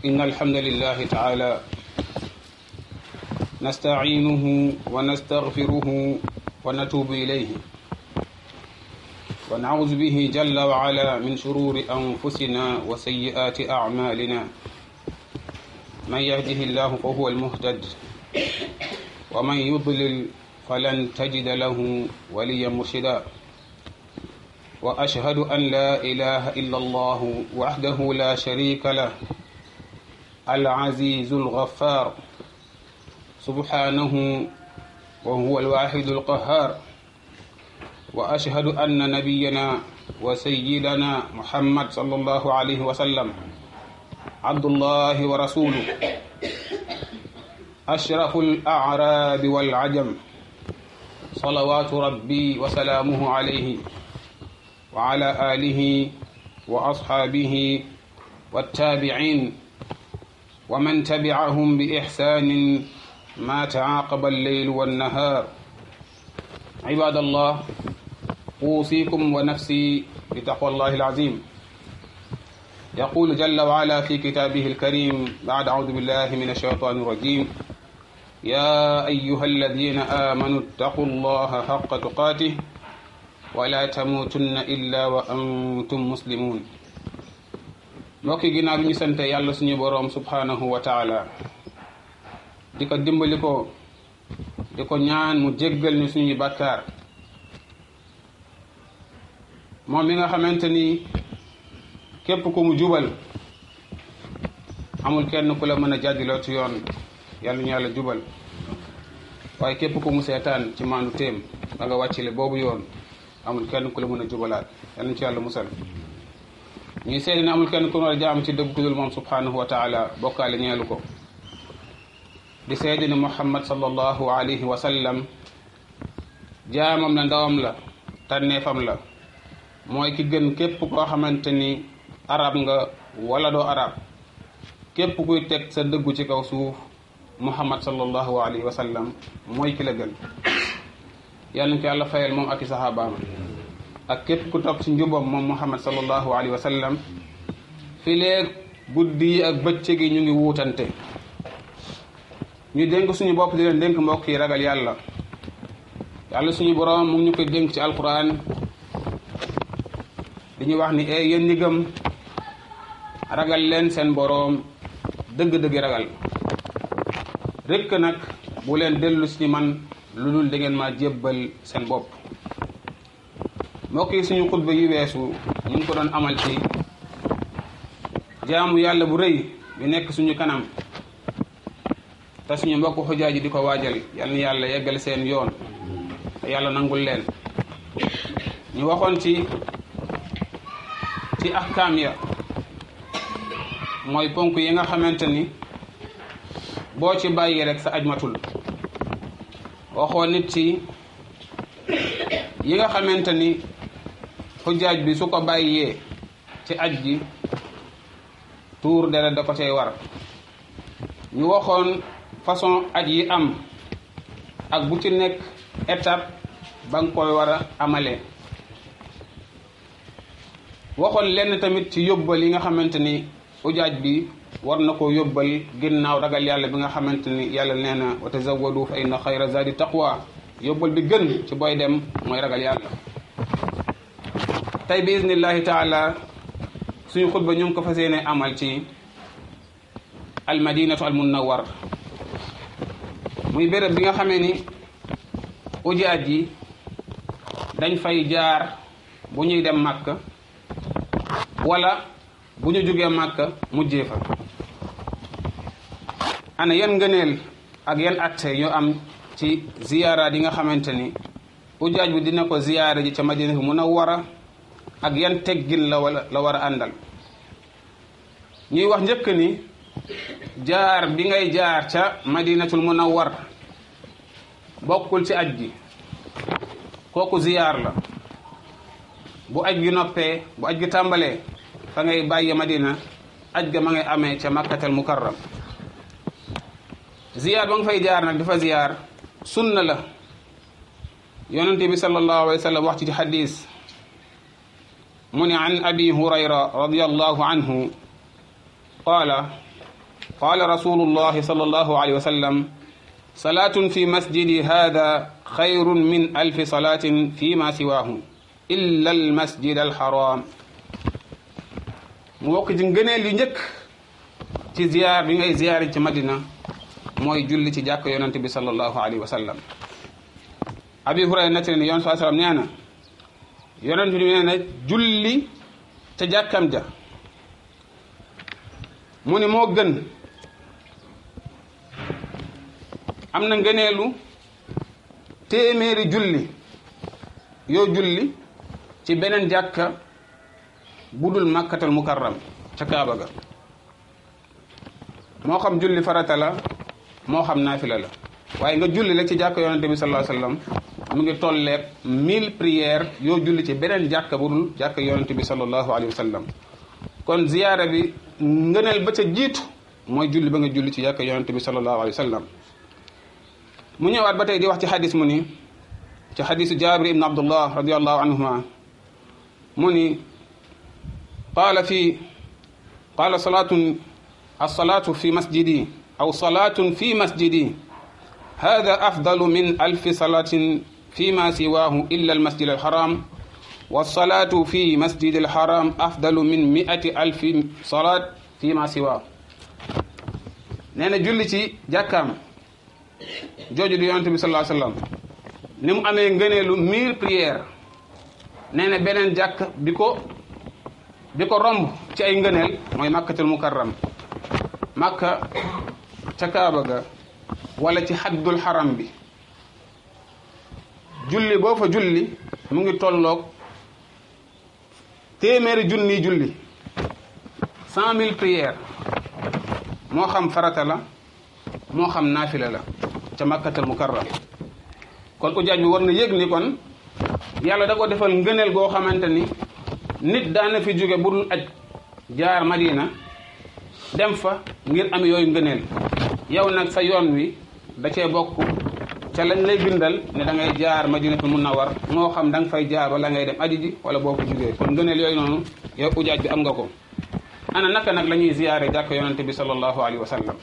إن الحمد لله تعالى نستعينه ونستغفره ونتوب إليه ونعوذ به جل وعلا من شرور أنفسنا وسيئات أعمالنا من يهده الله فهو المهتد ومن يضلل فلن تجد له وليا مرشدا وأشهد أن لا إله إلا الله وحده لا شريك له العزيز الغفار سبحانه وهو الواحد القهار وأشهد أن نبينا وسيدنا محمد صلى الله عليه وسلم عبد الله ورسوله أشرف الأعراب والعجم صلوات ربي وسلامه عليه وعلى آله وأصحابه والتابعين ومن تبعهم بإحسان ما تعاقب الليل والنهار عباد الله أوصيكم ونفسي بتقوى الله العظيم يقول جل وعلا في كتابه الكريم بعد أعوذ بالله من الشيطان الرجيم يا أيها الذين آمنوا اتقوا الله حق تقاته ولا تموتن إلا وأنتم مسلمون mbokki ginnaaw bi ñu sante yàlla suñu boroom subhanahu wa taala di ko dimbali ko di ko ñaan mu jéggal ñu suñuy bàkkaar moom mi nga xamante ni képp ku mu jubal amul kenn ku la mën a jàddiloo ci yoon yàlla ñu yàlla jubal waaye képp ku mu seetaan ci maandu téem ba nga wàccile boobu yoon amul kenn ku la mën a jubalaat yàlla ñu ci yàlla musal ñuy seede ne amul kenn ku war a jaam ci dëgg ku dul moom subhanahu wa taala bokkaale ñeelu ko di seede ne muhammad sallallahu alayhi wa sallam jaamam la ndawam la tànneefam la mooy ki gën képp koo xamante ni arab nga wala doo arab képp kuy teg sa dëggu ci kaw suuf muhammad sallallahu alayhi wa sallam mooy ki la gën yàlla na ko yàlla fayal moom ak i saxaabaam ak képp ku topp ci njubam moom muhammad sallallahu alayhi wa sallam fi leeg guddi yi ak bëccëg yi ñu ngi wuutante ñu dénk suñu bopp di leen dénk mbokk yi ragal yàlla yàlla suñu boroom mu ngi ñu koy dénk ci alquran di ñu wax ni e yéen ñi gëm ragal leen seen boroom dëgg-dëgg ragal rekk nag bu leen dellu si man lu dul da ngeen maa jébbal seen bopp mbokk yi suñu xutba yi weesu ñu ngi ko doon amal ci jaamu yàlla bu rëy bi nekk suñu kanam te suñu mbokk xujaa ji di ko waajal yal na yàlla yeggal seen yoon te yàlla nangul leen ñu waxoon ci ci ahkaam ya mooy ponk yi nga xamante ni boo ci bàyyi rek sa aj matul waxoon nit ci yi nga xamante ni xujjaaj bi su ko bàyyee ci aj gi tuur deret da ko cay war ñu waxoon façon aj yi am ak bu ci nekk étape ba nga koy war a amalee waxoon lenn tamit ci yóbbal yi nga xamante ni ujaaj bi war na koo yóbbal ginnaaw ragal yàlla bi nga xamante ni yàlla nee na wa tazawwadu fa inna xayra zadi taqwa yóbbal bi gën ci booy dem mooy ragal yàlla tey bi iznillahi taala suñu xutba ñu ngi ko fas yéene amal ci almadinatu almunawar muy béréb bi nga xamee ni ujaaj yi dañ fay jaar bu ñuy dem màkk wala bu ñu jógee màkk mujjee fa ana yan ngëneel ak yan atte yoo am ci ziyaara yi nga xamante ni ujaaj bi dina ko ziyaara ji ca madina bi munawwara ak yan teggin la wala la war a àndal ñuy wax njëkk ni jaar bi ngay jaar ca madinatul munawwar bokkul ci aj gi kooku ziyaar la bu aj gi noppee bu aj gi tàmbalee fa ngay bàyyi madina aj ga ma ngay amee ca makkatal mukarram ziyaar ba nga fay jaar nag dafa ziyaar sunna la yonente bi sallallahu alayhi wa sallam wax ci xadis mu ne an abi hurayra radiallahu anhu qaala qaala rasulullahi sallallahu alayhi wa sallam salaatun fi masjidi hada xayrun min alfi salaatin fi ma siwaahu illa al masjid al haram mu bokk ci ngëneel yu njëkk ci ziyaar bi ngay ziyaari ci madina mooy julli ci jàkk yonente bi sallallahu alayhi wa sallam abi hurayra nettali ne yoon saa sallam nee na yonente bi nee na julli ca jàkkam ja mu ni moo gën am na ngëneelu téeméeri julli yoo julli ci beneen jàkka bu dul màkkatal mukarram ca kaaba ga moo xam julli farata la moo xam naafila la waaye nga julli la ci jàkka yonente bi sallallahu alayhi wasallam mu ngi tolleeg mille prières yoo julli ci beneen jàkka bu dul jàkka yonente bi sallallahu alayhi wasallam kon ziyaara bi ngëneel ba ca jiitu mooy julli ba nga julli ci jàkka yonente bi sallallahu alayhi wasallam mu ñëwaat ba tey di wax ci xadis mu ni ci xadisu jabir ibn abdullah radiallahu anhuma mu ni qaala fi qaala salaatun alsalaatu fi masjidi aw salaatun fi masjidi hada afdalu min alfi salaatin fi ma siwaahu illa almasjid alharam walsalaatu fi masjid alharam afdalu min miati alfi salaat fi ma siwaahu nee na julli ci jàkkaam jooju di yonente bi sallallahu alayhi wasallam ni mu amee ngëneelu mille prières nee na beneen jàkk bi ko bi ko romb ci ay ngëneel mooy màkkatul mukarram màkka ca kaaba ga wala ci xaddul xaram bi julli boo fa julli mu ngi tolloog téeméeri junni julli cent mille prières moo xam farata la moo xam naafila la ca màkkatal mukarram kon ujaaj bi war na yëg ni kon yàlla da ko defal ngëneel goo xamante ni nit daana fi jóge bu dul aj jaar madina dem fa ngir am yooyu ngëneel yow nag sa yoon wi da cee bokk ca lañ lay bindal ne da ngay jaar madinatul munawwar moo xam da nga fay jaar wala ngay dem aji ji wala boo ko jógee kon ngëneel yooyu noonu yow ujaaj bi am nga ko ana naka nag la ñuy ziyaare jàkk yonente bi sallallahu alayhi wa sallam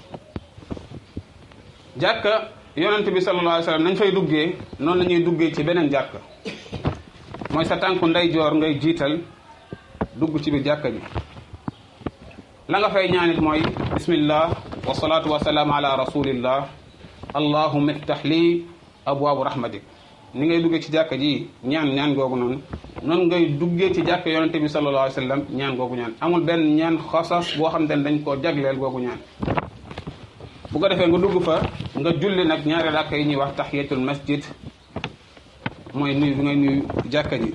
jàkka yonente bi sallallahu alayhi wa sallam nañ fay duggee noonu la ñuy duggee ci beneen jàkk mooy sa tànku ndeyjoor ngay jiital dugg ci biir jàkka ji la nga fay ñaanit mooy bismillah wa salaatu wa salaam ala rasulillah allahumma iftah lii abwaabu rahmatik ni ngay duggee ci jàkka ji ñaan ñaan googu noonu noonu ngay duggee ci jàkka yonente bi sallallahu alayhi wa sallam ñaan googu ñaan amul benn ñaan xasas boo xam te ne dañ koo jagleel googu ñaan bu ko defee nga dugg fa nga julli nag ñaari rakka yi ñuy wax tahiyatul masjid mooy nuyu bi ngay nuyu jàkka ji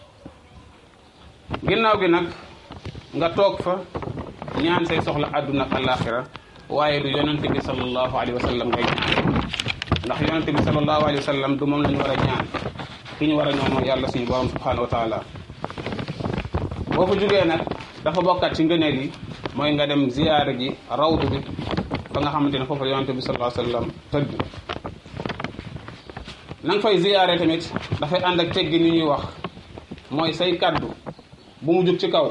ginnaaw gi nag nga toog fa ñaan say soxla àdduna ak alaxira waaye du yonente bi sallallahu alayhi wa sallam ngay ñaan ndax yonente bi sallallahu alayhi wa sallam du moom la ñu war a ñaan ki ñu war a ñaan mooy yàlla suñu borom subhanahu wa taala boo fa jógee nag dafa bokkat ci ngëneel yi mooy nga dem ziyaara ji rawdu bi fa nga xamante ne foofu la yonente bi sallallahu alayhi wa sallam tëdd na nga fay ziyaare tamit dafay ànd ak teggi ni ñuy wax mooy say kaddu bu mu jug ci kaw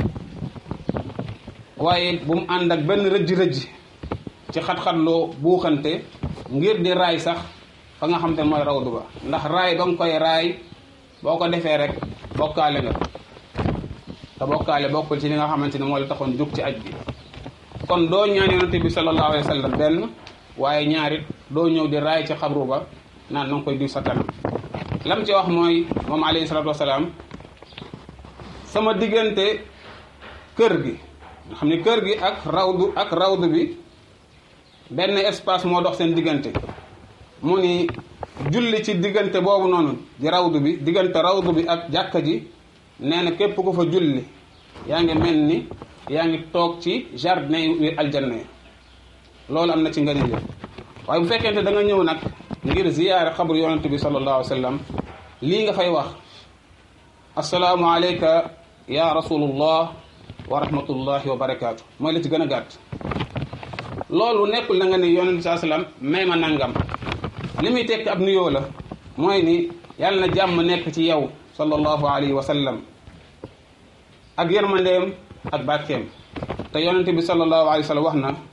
waaye bu mu ànd ak benn rëjj-rëjj ci xat-xatloo buuxante ngir di raay sax fa nga xam te ne mooy rawdu ba ndax raay ba nga koy raay boo ko defee rek bokkaale nga te bokkaale bokkul ci li nga xamante ne moo la taxoon jug ci aj bi kon doo ñaan yonente bi sallallahu alayhi wa sallam benn waaye ñaarit doo ñëw di raay ci xabru ba naan na nga koy diw sa kanam lam ci wax mooy moom alayhi salatu wasalaam sama diggante kër gi nga xam ne kër gi ak rawdu ak rawdu bi benn espace moo dox seen diggante mu ni julli ci diggante boobu noonu di rawdu bi diggante rawdu bi ak jàkka ji nee na képp ku fa julli yaa ngi mel ni yaa ngi toog ci jardin yu aljanna yi loolu am na ci ngëneel waaye bu fekkente da nga ñëw nag ngir ziyaare xabru yonente bi sallallahu alayhi wa sallam lii nga fay wax asalaamu alayka ya rasulullah wa rahmatullahi wa barakaatu mooy la ci gën a gàtt loolu nekkul na nga ne yonente bi saa sallam may ma nangam li muy tekki ab nuyoo la mooy ni yàlla na jàmm nekk ci yow sallallahu alayhi wa sallam ak yërmandeem ak barkeem te yonente bi sallallahu alayhi wa sallam wax na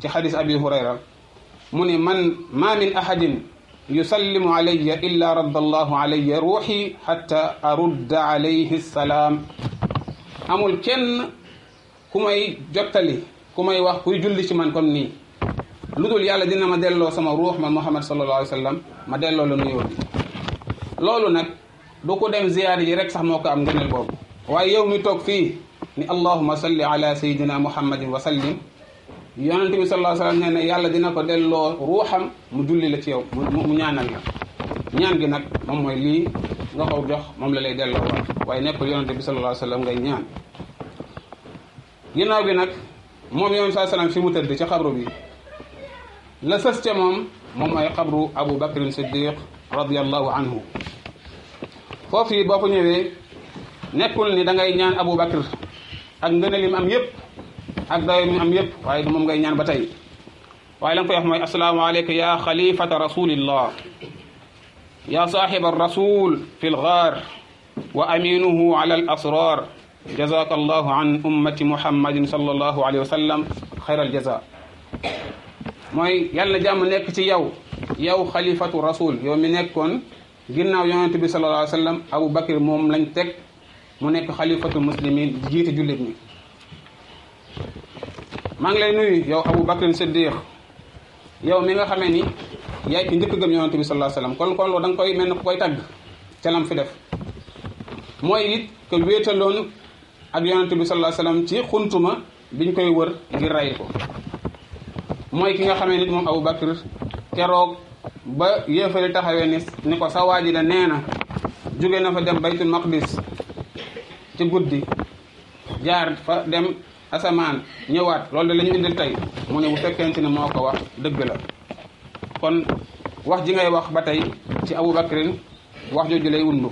ci xadis abi hurayra mu ni man ma min ahadin yusallimu alayya illa radda allahu alayya ruuxi xatta arudda alayhi salaam amul kenn ku may jottali ku may wax kuy julli ci man comme nii lu dul yàlla dina ma delloo sama ruux man muhammad sallallahu alayhi wa sallam ma delloo la nuyoo bi loolu nag du ko dem ziyaar yi rek sax moo ko am ngëneel boobu waaye yow mi toog fii ni allahuma salli ala sayidina muhammadin wa sallim yonente bi sallallahu alayhi wa sallam nee na yàlla dina ko delloo ruuxam mu julli la ci yow mu ñaanal la ñaan gi nag moom mooy lii nga ko jox moom la lay delloo waat waaye nekkul yonente bi sallallahu alayhi wa sallam ngay ñaan ginnaaw bi nag moom yonente saa sallam fi mu tëdd ci xabru bi la sës ca moom moom mooy xabru abu bakrin siddiq radiallahu anhu foofu yi boo ko ñëwee nekkul ni da ngay ñaan abu bakr ak ngëneel yi mu am yëpp ak dayo mi am yëpp waaye du moom ngay ñaan ba tey waaye la nga koy wax mooy assalaamu aleyka ya xalifata rasulillah ya saaxiba rasul fi lgaar wa aminuhu ala al asrar jazaka allahu an ummati muhammadin sallallahu alayhi wa sallam xayra aljaza mooy yàlla na jàmm nekk ci yow yow xalifatu rasul yow mi nekkoon ginnaaw yonente bi sallallahu alayhi wa sallam abu bakr moom lañ teg mu nekk xalifatu muslimin jiite jullit ñi maa ngi lay nuyu yow Abu Bakr Siddiq yow mi nga xamee ni yaay ki njëkk gëm yonante bi sallallahu alayhi wasallam kon kon loolu da nga koy mel ne ku koy tagg ca lam fi def mooy it que wéetaloon ak yonante bi sallallahu alayhi wasallam ci xuntuma biñ koy wër ngir ray ko mooy ki nga xamee nit moom Abu Bakr keroog ba yéefari taxawee ni ni ko sa waaji da nee na jóge na fa dem baytul maqdis ci guddi jaar fa dem asamaan ñëwaat loolu de la ñu indil tey mu ne bu fekkente ne moo ko wax dëgg la kon wax ji ngay wax ba tey ci Abu Bakrin wax jooju lay wundu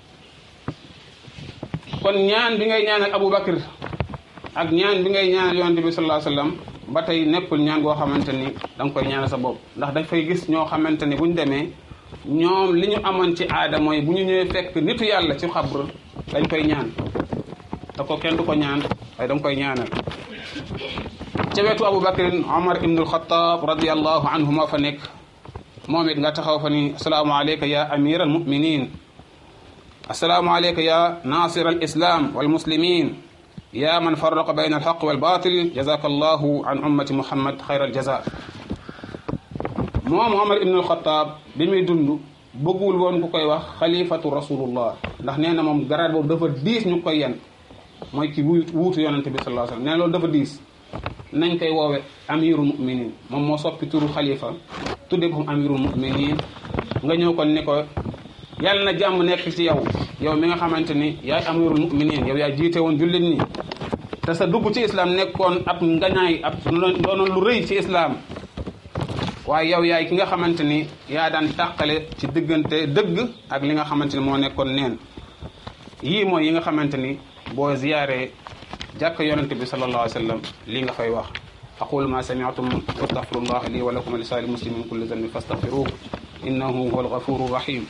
kon ñaan bi ngay ñaanal Abu Bakr ak ñaan bi ngay ñaanal yonante bi sallallahu alayhi wasallam ba tey nekkul ñaan goo xamante ni da nga koy ñaanal sa bopp ndax dañ fay gis ñoo xamante ni bu ñu demee ñoom li ñu amoon ci aada mooy bu ñu ñëwee fekk nitu yàlla ci xabr dañ koy ñaan te ko kenn du ko ñaan waaye da nga koy ñaanal ca wetu Abu Bakrin Omar ibnul Xataab radiallahu anhu moo fa nekk moom it nga taxaw fa ni asalaamu aleyka ya amir al muminin asalaamu aleyka ya nasir al islam wal muslimin ya man farraqa bayna al xaq wal batil jazaka allahu an ummati muhammad xayra al jaza moom Omar ibnul Xataab bi muy dund bëggul woon ku koy wax xalifatu rasulullah ndax nee na moom garaat boobu dafa diis ñu koy yen mooy ki wuutu yonante bi sallallahu alayhi wasallam nee na loolu dafa diis nañ koy woowe amirul muminin moom moo soppi turu xalifa tudde boppam amirul muminin nga ñëw kon ni ko yàlla na jàmm nekk ci yow yow mi nga xamante ni yaay amirul muminin yow yaay jiite woon jullit ñi te sa dugg ci islam nekkoon ab ngañaay ab doonoon lu rëy ci islam waaye yow yaay ki nga xamante ni yaa daan tàqale ci diggante dëgg ak li nga xamante ni moo nekkoon neen yii mooy yi nga xamante ni boo ziyaare jàkk yonente bi sallallahu alayhi wa sallam lii nga fay wax aqulu ma sami'tum wastaghfirullah li wa lakum wa li saa'iril muslimin kulli dhanbin fastaghfiruhu innahu huwal ghafurur rahim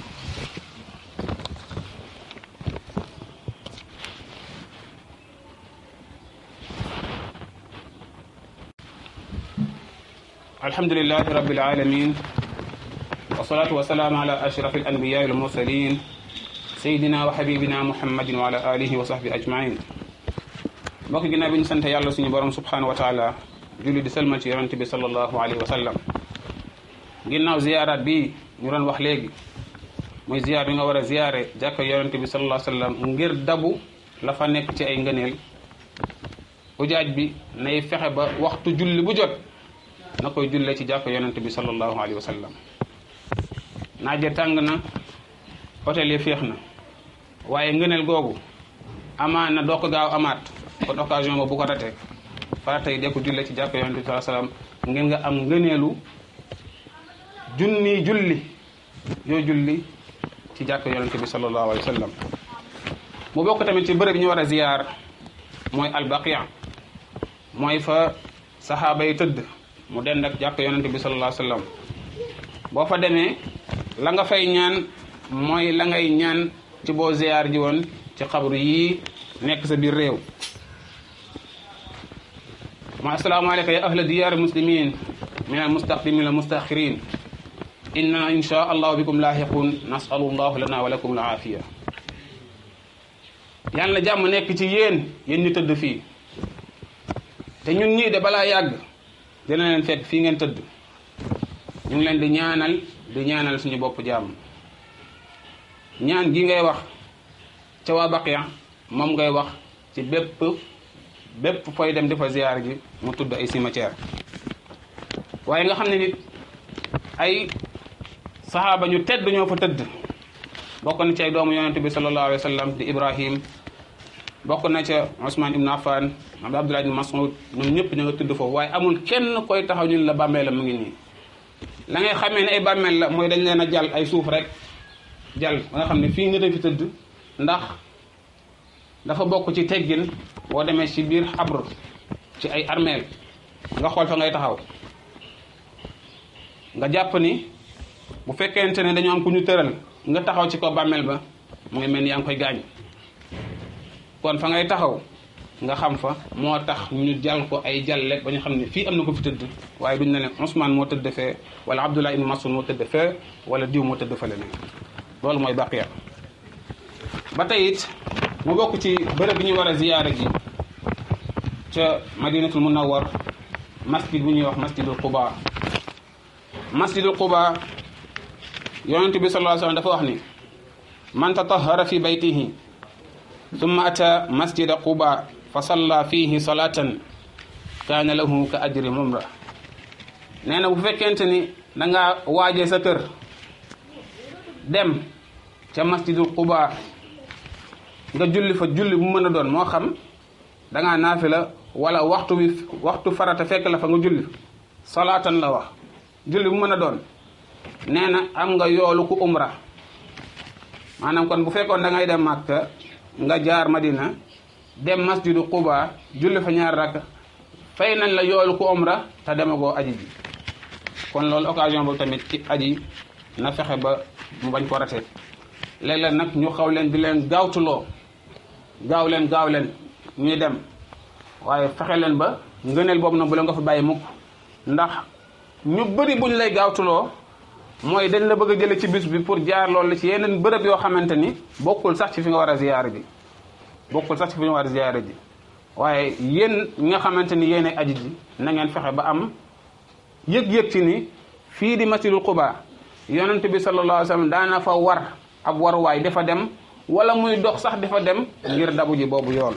alhamdulillahi rabbil alamin wassalatu wassalamu ala ashrafil anbiya'i wal mursalin sayidina wa habibina muhammadin wa ala alihi wa sahbi ajmain mbokk ginnaaw bi ñu sant yàlla suñu borom subhanahu wa taala julli di salmal ci yonente bi sallallahu alayhi wa sallam ginnaaw ziyaaraat bi ñu doon wax léegi muy ziyaar bi nga war a ziyaare jàkka yonente bi sallallahu alayhi wa sallam ngir dabu la fa nekk ci ay ngëneel ujaaj bi nay fexe ba waxtu julli bu jot na koy julle ci jàkka yonente bi sallallahu alayhi wa sallam naaje tàng na hôtel yi féex na waaye ngëneel googu amaan na doo ko gaaw amaat kon occasion ba bu ko ratee farata yi de ko julle ci jàkk yonente bi sallallahu alayhi wasallam ngeen nga am ngëneelu junni julli yoo julli ci jàkk yonente bi sallallahu alayhi wasallam mu bokk tamit ci bërëb yi ñu war a ziyaar mooy albaqia mooy fa saxaaba yi tëdd mu dend ak jàkk yonente bi sallallahu alayhi wasallam boo fa demee la nga fay ñaan mooy la ngay ñaan ci boo ziyaar ji woon ci xabru yii nekk sa biir réew ma assalaamu aleyka ya ahla diyaar muslimin min al mustaqdimin al mustaxirin inna insha allahu bikum laahiqun nasalu llahu lana wa lakum al aafiya yàlla na jàmm nekk ci yéen yéen ñu tëdd fii te ñun ñii de balaa yàgg dina leen fekk fii ngeen tëdd ñu ngi leen di ñaanal di ñaanal suñu bopp jàmm ñaan gi ngay wax ca waa Baqiya moom ngay wax ci bépp bépp fooy dem di fa ziyaar ji mu tudd ay cimetière waaye nga xam ne nit ay saxaaba ñu tedd ñoo fa tëdd bokk na ci ay doomu yonente bi sallallahu alayhi wa sallam di Ibrahim bokk na ca Ousmane Ibn Affan am Abdullah ibn Mas'ud ñoom ñëpp ñu nga tudd foofu waaye amul kenn koy taxaw ñun la bàmmeel la mu ngi nii la ngay xamee ne ay bàmmeel la mooy dañ leen a jàll ay suuf rek jàll ba nga xam ne fii nit a fi tëdd ndax dafa bokk ci teggin boo demee ci biir xabr ci ay armeel nga xool fa ngay taxaw nga jàpp ni bu fekkente ne dañoo am ku ñu tëral nga taxaw ci kaw bàmmeel ba mu ngi mel ni yaa ngi koy gaañ kon fa ngay taxaw nga xam fa moo tax ñu jàll ko ay jàlle ba ñu xam ne fii am na ko fi tëdd waaye duñ ne ne Ousmane moo tëdd fee wala Abdullah ibn Mas'ud moo tëdd fee wala diw moo tëdd fële ne loolu mooy baqiya ba tey it mu bokk ci bërëb bi ñu war a ziyaara ji ca madinatul munawwar masjid bu ñuy wax masjidul quba masjidul quba yonente bi sallallahu alayhi wasallam dafa wax ni man tatahara fi baytihi thumma ata masjida quba fa salla fihi salatan kaana lahu ka ajri mumra nee na bu fekkente ni da nga waaje sa kër dem ca masjidul quba nga julli fa julli bu mën a doon moo xam da ngaa naafila wala waxtu bi waxtu farata fekk la fa nga julli salaatan la wax julli bu mën a doon nee na am nga yoolu ku umra maanaam kon bu fekkoon da ngay dem Makka nga jaar Madina dem masjidu Quba julli fa ñaar rakk fay nañ la yoolu ku umra te demagoo aji ji kon loolu occasion boobu tamit ci aji na fexe ba mu bañ ko rate léeg-léeg nag ñu xaw leen di leen gaawtuloo gaaw leen gaaw leen ñuy dem waaye fexe leen ba ngëneel boobu nag bu la nga fa bàyyi mukk ndax ñu bëri buñ lay gaawtuloo mooy dañ la bëgg a jële ci bis bi pour jaar loolu la ci yeneen bërëb yoo xamante ni bokkul sax ci fi nga war a ziyaare ji bokkul sax ci fi nga war a ziyaare ji waaye yéen ñi nga xamante ni yéen aji ji na ngeen fexe ba am yëg-yëg ci ni fii di masjidul Quba yonent bi sallallahu alayhi wa sallam daana fa war ab waruwaay dafa dem wala muy dox sax dafa dem ngir dabu ji boobu yoon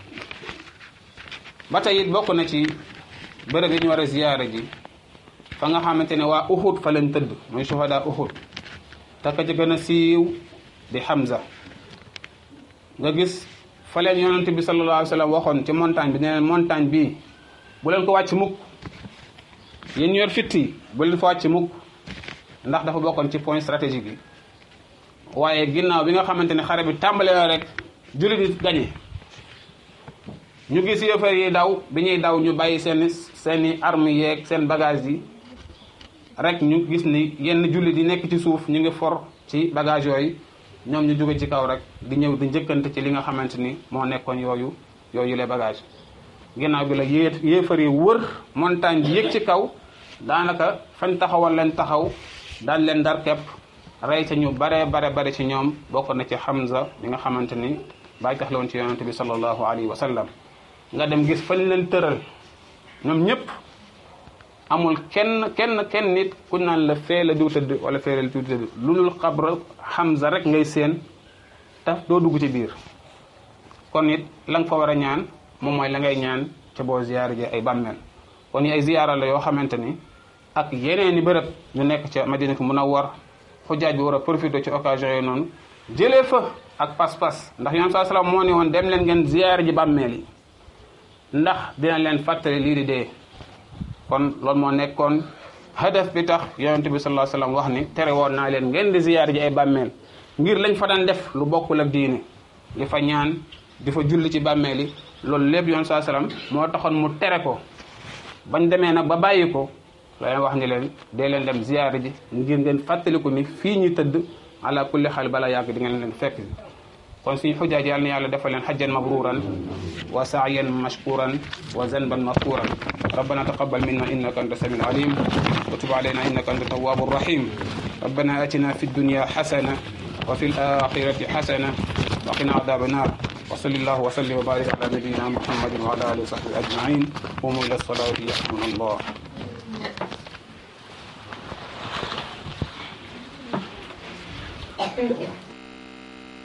ba tey it bokk na ci bërëb yi ñu war a ziyaare ji fa nga xamante ne waa Uhud fa leen tëdd mooy shuhada Uhud te ka ci gën a siiw di Hamza nga gis fa leen yonent bi sallallahu alayhi wa sallam waxoon ci montagne bi ne leen montagne bii bu leen ko wàcc mukk yéen ñu yor fitti bu leen fa wàcc mukk ndax dafa bokkoon ci point stratégique yi waaye ginnaaw bi nga xamante ne xare bi tàmbale na rek jullit yi gañe ñu gis yëfar yi daw bi ñuy daw ñu bàyyi seen seeni armes yeeg seen bagage yi rek ñu gis ni yenn jullit yi nekk ci suuf ñu ngi for ci bagage yooyu ñoom ñu jóge ci kaw rek di ñëw di njëkkante ci li nga xamante ni moo nekkoon yooyu yooyu les bagages ginnaaw bi la yée yéefar yi wër montagne bi yëg ci kaw daanaka fañ taxawal leen taxaw daan leen dar kepp rey ca ñu bare bare bare ci ñoom bokk na ci Hamza bi nga xamante ni bàyyi tax la woon ci yonente bi sallallahu alayhi wa sallam nga dem gis fañ leen tëral ñoom ñëpp amul kenn kenn kenn nit ku naan la fee la diw tëdd wala fee la diw tëdd lu dul xabra Hamza rek ngay séen taf doo dugg ci biir kon it la nga fa war a ñaan moom mooy la ngay ñaan ca boo ziyaara ji ay bàmmeel kon yi ay ziyaara la yoo xamante ni ak yeneen i bërëb ñu nekk ca Madinatu Munawwar xujaaj bi war a profité ci occasion yooyu noonu jëlee fa ak pas-pas ndax yoon saa salaam moo ne woon dem leen ngeen ziyaara ji bàmmeel yi ndax dina leen fàttali lii di dee kon loolu moo nekkoon hadaf bi tax yonente bi sallallahu alayhi wasallam wax ni tere woon naa leen ngeen di ziyaar ji ay bàmmeel ngir lañ fa daan def lu bokkul ak diine di fa ñaan di fa julli ci bàmmeel yi loolu lépp yoon saa salaam moo taxoon mu tere ko bañ demee nag ba bàyyi ko la leen wax ni leen dee leen dem ziyaar ji ngir ngeen fàttaliku ni fii ñu tëdd ala kulli xaal bala yàgg di ngeen leen fekk kon suñu xujaaj yàlla na yàlla defal leen xajjan mabruran wa saayan mashkuran wa zanban maghfuran ربنا تقبل منا انك انت السميع العليم وتب علينا انك انت التواب الرحيم ربنا اتنا في الدنيا حسنه وفي الاخره حسنه وقنا عذاب النار وصلى الله وسلم وبارك على نبينا محمد وعلى اله وصحبه اجمعين قوموا الى الصلاه يحكمنا الله Thank you.